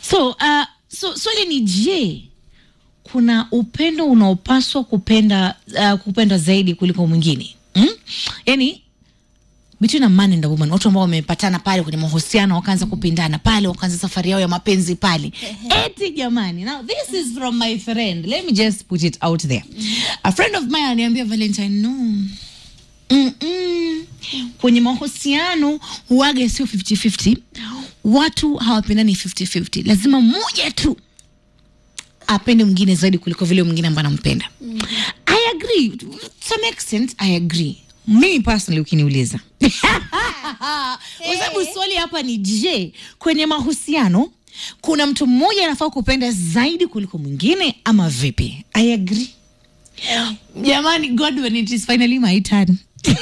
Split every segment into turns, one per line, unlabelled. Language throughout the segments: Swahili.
so uh, so swali ni je kuna upendo unaopaswa kupenda uh, kupenda zaidi kuliko mwingine mm? yani between a man and a woman watu ambao wamepatana pale kwenye mahusiano wakaanza kupendana pale wakaanza safari yao ya mapenzi pale eti jamani now this is from my friend let me just put it out there a friend of mine aniambia valentine no Mm-mm. kwenye mahusiano huaga sio 50-50 watu hawapendani 50-50 lazima mmoja tu apende mwingine zaidi kuliko vile mwingine ambaye anampenda mm. i agree to some extent i agree mimi personally ukiniuliza kwa sababu swali hapa ni je kwenye mahusiano kuna mtu mmoja anafaa kupenda zaidi kuliko mwingine ama vipi i agree jamani god when it is finally my turn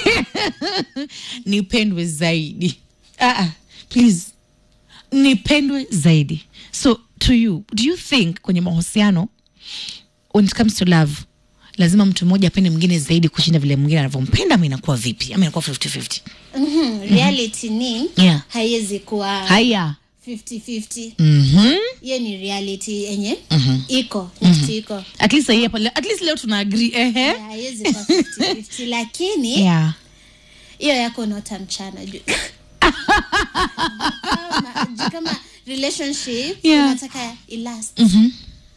nipendwe zaidi ah, ah, please nipendwe zaidi so to you do you think kwenye mahusiano when it comes to love lazima mtu mmoja apende mwingine zaidi kushinda vile mwingine anavyompenda ama inakuwa vipi ama inakuwa 50-50
Mhm, reality ni
Yeah.
haiwezi kuwa
haya
50-50
mm-hmm.
hiyo ni reality yenye
Mhm.
iko mm iko
at least hii hapa at least leo tuna agree ehe
Yeah, haiwezi kuwa 50-50 lakini
yeah
hiyo yako unaota mchana juu kama, juu kama relationship
Yeah.
unataka ilast
Mhm.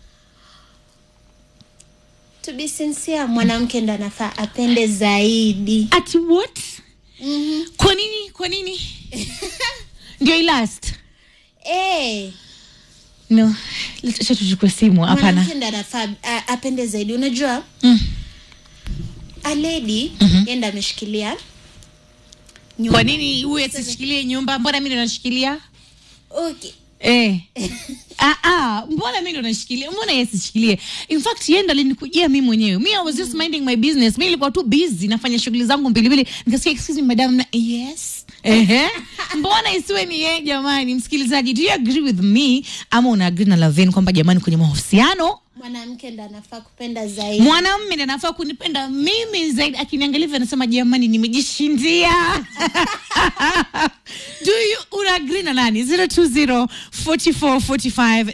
to be sincere mwanamke ndo anafaa apende zaidi
at what
mm-hmm.
kwa nini kwa nini ndio ilast
hey,
no acha tuchukue simu hapana
mwanamke ndo anafaa a- apende zaidi unajua
mm.
a lady mm-hmm. yenda ameshikilia nyumba.
kwa nini huyu asishikilie nyumba mbona mi ndo nashikilia
okay.
Eh. ah, ah, mbona mi ndo nashikilia mbona yeye asishikilie in fact yenda linikujia mi mwenyewe mi i was just minding my business mi nilikuwa tu busy nafanya shughuli zangu mbilimbili nikasikia excuse me madam na yes Ehe. mbona isiwe ni yeye jamani msikilizaji do you agree with me ama una agree na lavin kwamba jamani kwenye mahusiano
mwanamke ndo anafaa kupenda zaidi
mwanamme ndiye anafaa kunipenda mimi zaidi akiniangalia hivyo anasema jamani nimejishindia do you una agree na nani 020 44 45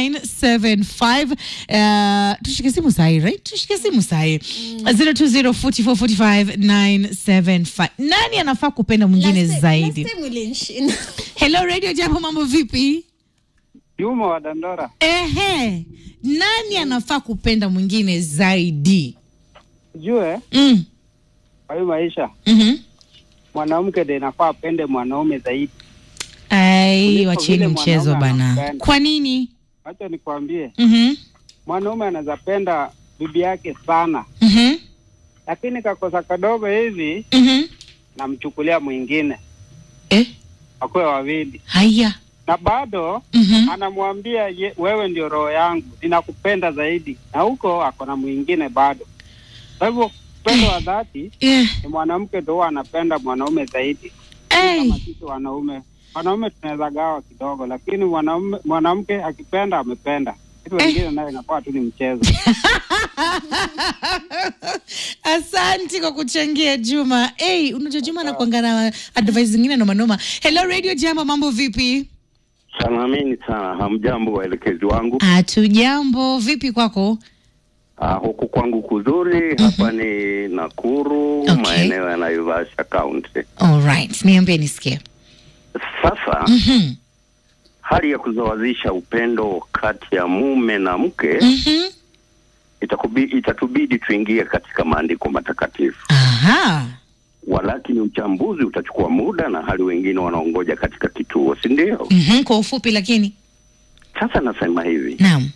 975 uh, tushike simu sahi right tushike simu sahi 020 44 45 975 nani anafaa kupenda mwingine
Last time-
zaidi
last time ulinishinda.
hello radio jambo mambo vipi
Juma wa Dandora,
ehe nani anafaa kupenda mwingine zaidi
jue
mm.
kwa hii maisha
mm-hmm.
mwanamke ndiye inafaa apende mwanaume zaidi.
ai
Kuliko
wacheni
vile
mchezo
mwanaume
bana
anampenda.
kwa nini
Wacha nikwambie,
mm-hmm.
mwanaume anaweza penda bibi yake sana,
Mm-hmm.
lakini kakosa kadogo hivi
Mm-hmm.
namchukulia mwingine,
Eh?
wakuwe wawili,
haya
na bado
mm-hmm.
anamwambia ye, wewe ndio roho yangu, ninakupenda zaidi, na huko ako na mwingine bado. Kwa hivyo upendo wa dhati
yeah.
ni mwanamke ndio huwa anapenda mwanaume zaidi.
hey.
kama sisi wanaume wanaume tunaweza gawa kidogo, lakini mwanaume mwanamke akipenda amependa. Kitu wengine nayo inakuwa tu ni mchezo.
asanti kwa kuchangia juma hey, unajua juma anakwanga na advice zingine nomanoma hello radio jamba mambo vipi
Salamini sana, hamjambo waelekezi wangu.
hatu jambo vipi kwako
Uh, huku kwangu kuzuri hapa ni Nakuru,
Okay.
maeneo ya Naivasha County.
alright niambie nisikie
Sasa
mm-hmm.
hali ya kuzawazisha upendo kati ya mume na mke
Mm-hmm.
itakubi, itatubidi tuingie katika maandiko matakatifu,
aha
walakini uchambuzi utachukua muda na hali wengine wanaongoja katika kituo, si ndio?
mm-hmm. kwa ufupi lakini
Sasa nasema hivi,
naam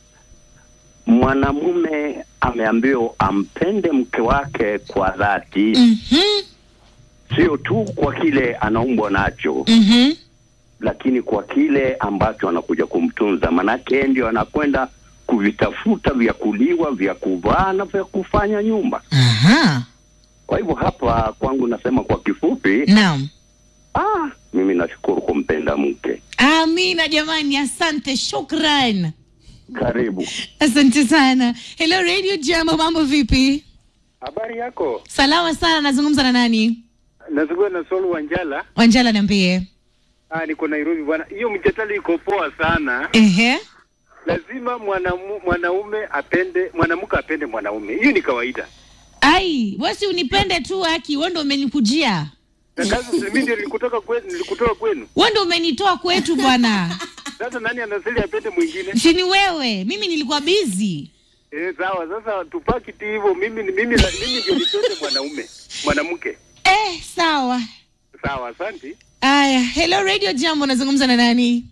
mwanamume ameambiwa ampende mke wake kwa dhati
mm-hmm.
sio tu kwa kile anaumbwa nacho
Mm-hmm.
lakini kwa kile ambacho anakuja kumtunza, manake yeye ndio anakwenda kuvitafuta vya kuliwa, vya kuvaa na vya kufanya nyumba.
aha
Kwa hivyo hapa kwangu nasema kwa kifupi,
naam
ah, mimi nashukuru kumpenda mke.
amina jamani asante shukran
Karibu.
asante sana hello radio jambo mambo vipi
Habari yako?
salama sana nazungumza na nani
Nazungumza na Solu Wanjala.
wanjala niambie
Ah, niko Nairobi bwana. Hiyo mjadala iko poa sana.
Ehe.
Lazima mwanamu, mwanaume apende mwanamke apende mwanaume. Hiyo ni kawaida.
Ai, wesi unipende tu haki, wewe ndio umenikujia.
Na kazi mimi ndio nilikutoka kwenu, nilikutoka kwenu.
Wewe ndio umenitoa kwetu bwana.
Sasa nani anasili apende mwingine?
Si ni wewe, mimi nilikuwa busy.
Eh, sawa. Sasa tupaki tu hivyo. Mimi mimi mimi ndio nipende mwanaume, mwanamke.
Eh, sawa.
Sawa, asante.
Aya, hello Radio Jambo, nazungumza na nani?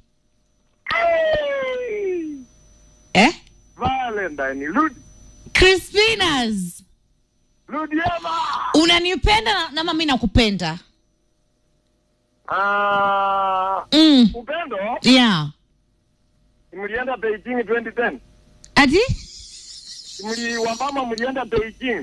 Eh?
Valentine, Lud
Crispinas.
Ludiema.
Unanipenda na- na mimi nakupenda.
Ah,
Mm.
upendo
Yeah.
mlienda Beijing 2010.
Ati?
Mli wamama mlienda Beijing.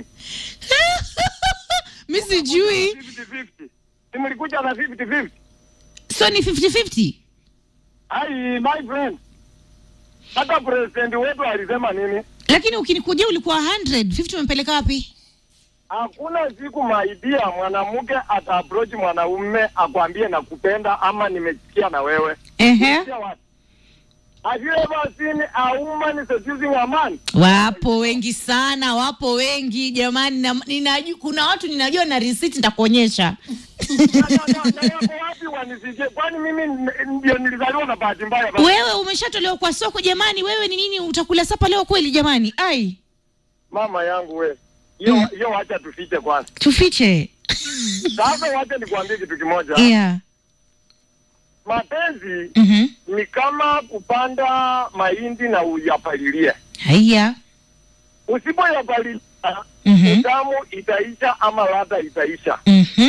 Mimi sijui.
50-50. Si mlikuja na 50-50.
So ni 50-50?
Ai, my friend. Hata president wetu alisema nini?
Lakini ukinikujia ulikuwa 100, 50 umepeleka wapi?
Hakuna siku maidia mwanamke ata approach mwanaume akwambie nakupenda ama nimesikia na wewe.
Ehe.
Sikia wapi? Have you ever seen a woman seducing a man?
Wapo wengi sana, wapo wengi jamani, na, ninajua, kuna watu ninajua na receipt nitakuonyesha.
Na- na- na- na yako wapi wanisikie? Kwani mimi n- ndio nilizaliwa na bahati mbaya basi?
Wewe umeshatolewa kwa soko jamani, wewe ni nini utakula sapa leo kweli jamani? Ai,
Mama yangu we. Hiyo
Mm.
hiyo wacha tufiche kwanza.
tufiche.
Sasa wacha nikwambie kitu kimoja.
Yeah.
Mapenzi
Mhm.
ni kama kupanda mahindi na uyapalilie.
Haya.
Usipoyapalilia
Mhm.
utamu itaisha ama ladha itaisha.
Mhm.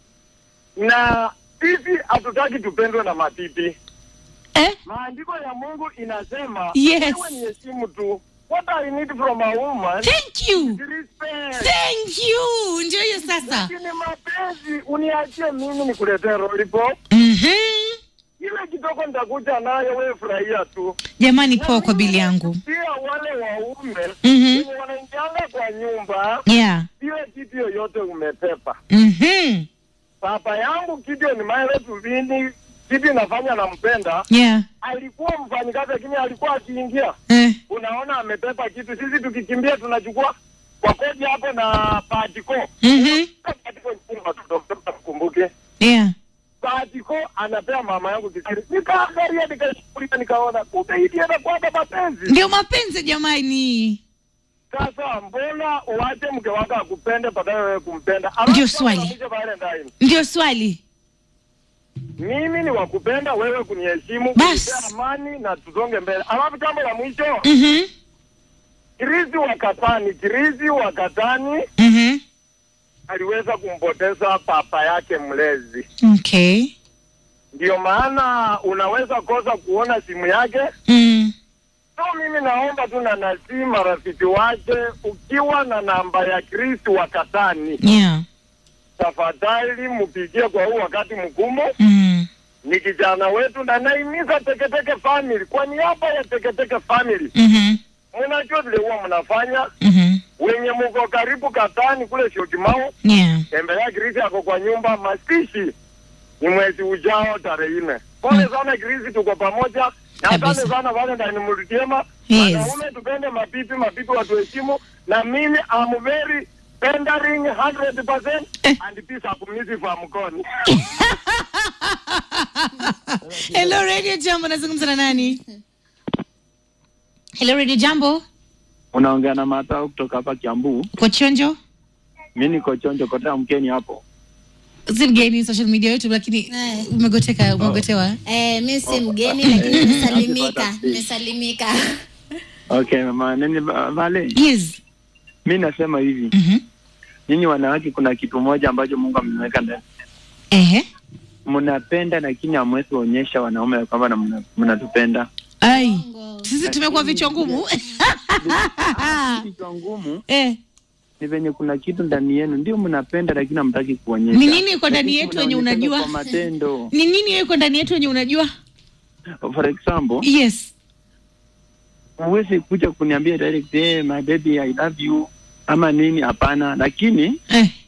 Na sisi hatutaki tupendwe na mapipi.
Eh?
Maandiko ya Mungu inasema
Yes.
wewe ni heshimu tu. What I need from a woman
Thank you.
is respect.
Thank you. Ndio hiyo sasa.
Lakini mapenzi uniachie mimi nikuletee lollipop.
Mhm.
Ile kidogo nitakuja nayo, wewe furahia tu.
Jamani, poa kwa bili yangu.
Pia wale waume
Mhm.
wenye wanaingianga kwa nyumba,
Yeah.
ile kitu yoyote umepepa.
Mhm.
Papa yangu Gideon Maele Tuvini, kitu inafanya nampenda,
Yeah.
alikuwa mfanyikazi, lakini alikuwa akiingia,
Eh.
unaona amepepa kitu. Sisi tukikimbia tunachukua kwa kodi hapo na patiko
Mhm.
patiko nyingine watoto kumbuke
Yeah.
Patiko anapea mama yangu kisiri, nikaangalia nikashughulia, nikaona kumbe hii ndiyo inakuwaga mapenzi.
Ndio mapenzi jamani.
Sasa mbona uache mke wako akupende badala wewe kumpenda?
Ndio
Alafu
swali.
mwisho Valentine,
Ndio swali.
mimi ni wakupenda wewe kuniheshimu,
Bas.
kunipea amani na tusonge mbele. Alafu jambo la mwisho,
Mhm.
Kirizi wa Katani, Kirizi wa Katani
Mhm.
aliweza kumpoteza papa yake mlezi.
Okay.
Ndio maana unaweza kosa kuona simu yake.
Mm.
So mimi naomba tu na nasi marafiki wake, ukiwa na namba ya Kristi wa Katani,
Yeah.
tafadhali mpigie kwa huu wakati mgumu.
Mm.
Ni kijana wetu na naimiza Teketeke family kwa niaba ya Teketeke family.
Mhm.
Mnajua vile huwa mnafanya,
Mhm.
wenye mko karibu Katani kule Syokimau,
Yeah.
tembelea Krisi ako kwa nyumba. Mazishi ni mwezi ujao tarehe nne. Pole sana Krisi, tuko pamoja na
Kabisa.
asante sana Valentine Mulutiema.
Yes.
Wanaume tupende mapipi, mapipi watuheshimu, na mimi am very pendering 100%
Eh.
and peace akumisi kwa mkono.
Hello Radio Jambo, nazungumza na nani? Hello Radio Jambo,
Unaongea na Matao kutoka hapa Kiambu.
uko chonjo?
Mi niko chonjo kotea mkeni hapo.
Si mgeni social media yetu, lakini
Eh.
umegoteka, umegotewa.
Eh, mi si mgeni lakini nimesalimika, nimesalimika.
Okay, mama nini va- vale?
Yes.
Mi nasema hivi,
Mhm.
nyinyi wanawake, kuna kitu moja ambacho Mungu ameweka ndani.
Ehe.
Mnapenda lakini hamwezi kuonyesha wanaume ya kwamba na mna- mnatupenda.
Ai.
Bongo.
Sisi tumekuwa vichwa ngumu.
Kichwa ngumu
Eh.
ni venye kuna kitu ndani yenu ndio mnapenda lakini hamtaki kuonyesha.
Ni nini iko ndani
Lakini
yetu wenye
mnaonyeshana
unajua?
Kwa matendo.
Ni nini iko ndani yetu wenye unajua?
For example,
Yes.
huwezi kuja kuniambia direct, hey, my baby I love you ama nini, hapana. Lakini
Eh.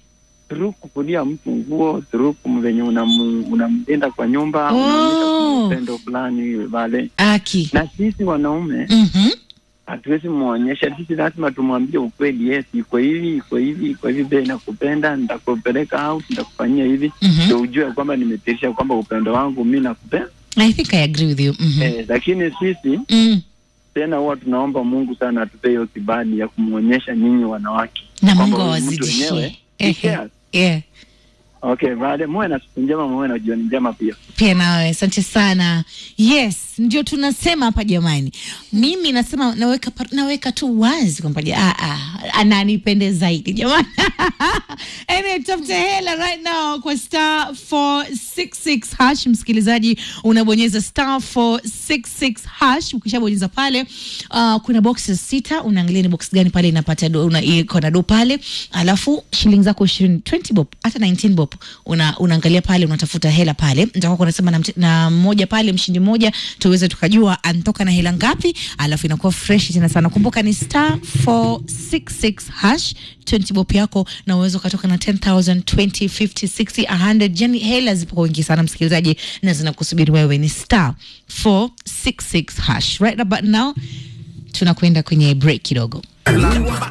through kukulia mtu nguo through kum- venye unamu- unamlinda kwa nyumba
Oh.
unaonyesha upendo fulani vale
aki
na sisi wanaume
Mhm.
hatuwezi mwonyesha sisi lazima tumwambie ukweli yes iko hivi iko hivi iko hivi be nakupenda nitakupeleka out nitakufanyia hivi
Mhm.
ndio ujue kwamba nimetirisha kwamba upendo wangu mi nakupenda
i think i agree with you Mhm.
eh, lakini sisi
Mm.
tena huwa tunaomba mungu sana atupe hiyo kibali ya kumwonyesha nyinyi wanawake
na
kwamba
mungu
huyu mtu
awazidishie
wenyewe
Ehe.
he cares.
yeah.
okay baada muwe na siku njema muwe na jioni njema pia
pia nawe asante sana yes ndio tunasema hapa jamani mimi nasema naweka pa- naweka tu wazi kwamba ja- ah, ah, ananipende zaidi jamani anyway, tafute hela right now kwa star 466 hash msikilizaji unabonyeza star 466 hash ukishabonyeza pale uh, kuna boxes sita unaangalia ni box gani pale inapata do, una, iko na do pale alafu shilingi zako ishirini 20 bob hata 19 bob una, unaangalia pale unatafuta hela pale nitakuwa kunasema na, mte- na mmoja pale mshindi mmoja tuweze tukajua anatoka na hela ngapi alafu inakuwa fresh tena sana kumbuka ni star 466 hash 20 bob yako na uwezo ukatoka na 10000 20 50 60 100 yani hela zipo kwa wingi sana msikilizaji na zinakusubiri wewe ni star 466 hash right about now tunakwenda kwenye break kidogo